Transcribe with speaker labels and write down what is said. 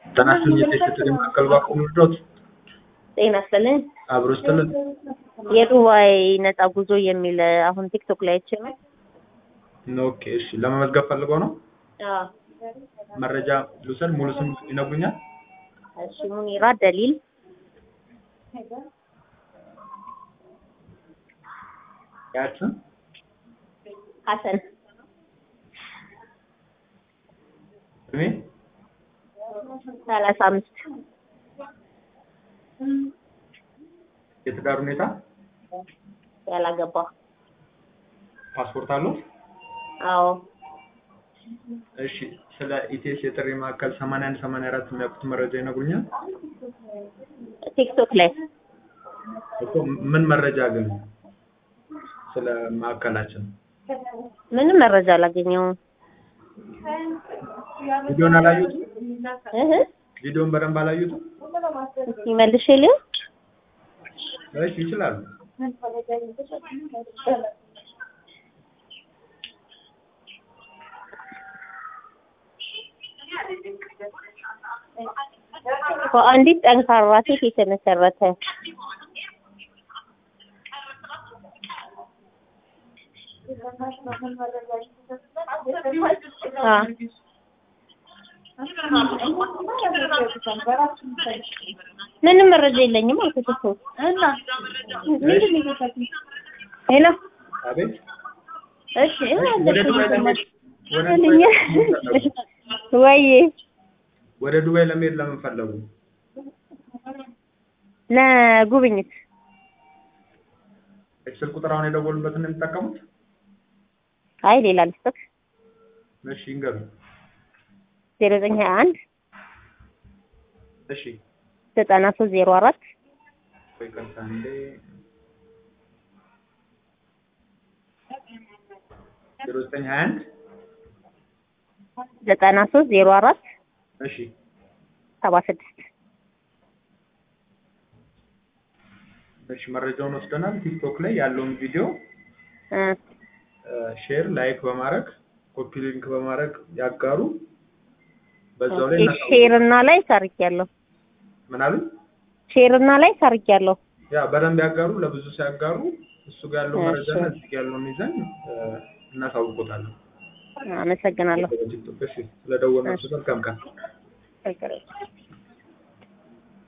Speaker 1: ጤና ይስጥልኝ የቴክስት መካከል ባንኩ ምርዶት
Speaker 2: ጤና ይስጥልኝ።
Speaker 1: አብሮ ስትልን
Speaker 2: የዱባይ ነፃ ጉዞ የሚል አሁን ቲክቶክ ላይ አይቼ ነው።
Speaker 1: ኦኬ እሺ ለመመዝገብ ፈልገው ነው
Speaker 2: አዎ።
Speaker 1: መረጃ ልውሰድ ሙሉ ስም ይነግሩኛል
Speaker 2: እሺ ሙኒራ ደሊል
Speaker 1: ያችን
Speaker 2: ሀሰን
Speaker 1: እድሜ
Speaker 2: ሰላሳ አምስት
Speaker 1: የትዳር ሁኔታ
Speaker 2: ያላገባ
Speaker 1: ፓስፖርት አለው
Speaker 2: አዎ
Speaker 1: እሺ ስለ ኢቲኤስ የጥሪ ማዕከል 81 84 የሚያውቁት መረጃ ይነግሩኛል
Speaker 2: ቲክቶክ ላይ
Speaker 1: እኮ ምን መረጃ አገኙ ስለ ማዕከላችን
Speaker 2: ምንም መረጃ አላገኘውም
Speaker 1: ቪዲዮን አላዩትም
Speaker 2: እህ
Speaker 1: ቪዲዮን በደንብ አላዩትም
Speaker 2: እስኪ መልሼ ልየው
Speaker 1: እሺ ይችላሉ
Speaker 2: በአንዲት ጠንካራ ሴት የተመሰረተ አ ምንም መረጃ የለኝም አልኩት እኮ እና ሄሎ
Speaker 1: አቤት
Speaker 2: እሺ
Speaker 1: ወደ ዱባይ ለመሄድ ወደ ዱባይ
Speaker 2: ልኝ
Speaker 1: ለመሄድ ፈለጉ?
Speaker 2: ወይ
Speaker 1: ወደ ዱባይ ለመሄድ ለምን ፈለጉ
Speaker 2: ለጉብኝት
Speaker 1: ስልክ ቁጥር አሁን የደወሉበትን ነው የሚጠቀሙት
Speaker 2: አይ ሌላ ልስጥክ
Speaker 1: እሺ ይንገሩ
Speaker 2: ዜሮ ዘጠኝ ሀያ አንድ
Speaker 1: እሺ
Speaker 2: ዘጠና ሶስት ዜሮ አራት
Speaker 1: ቆይ ቀጥታ እንዴ ዜሮ ዘጠኝ ሀያ አንድ
Speaker 2: ዘጠና ሶስት ዜሮ አራት
Speaker 1: እሺ
Speaker 2: ሰባ ስድስት
Speaker 1: እሺ መረጃውን ወስደናል ቲክቶክ ላይ ያለውን ቪዲዮ
Speaker 2: እ
Speaker 1: ሼር ላይክ በማድረግ ኮፒ ሊንክ በማድረግ ያጋሩ በዛው ላይ እናሳውቅ።
Speaker 2: ሼር እና ላይ ሰርቻለሁ
Speaker 1: ምን አሉ
Speaker 2: ሼር እና ላይ ሰርቻለሁ
Speaker 1: ያ በደንብ ያጋሩ ለብዙ ሲያጋሩ እሱ ጋር ያለው
Speaker 2: እሺ።
Speaker 1: መረጃ እና እዚህ ጋር ያለውን ይዘን እ፣ እናሳውቆታለን
Speaker 2: አመሰግናለሁ
Speaker 1: ቲክቶክ እሺ ስለደወልናችሁ መልካም ቀን
Speaker 2: ችግር የለም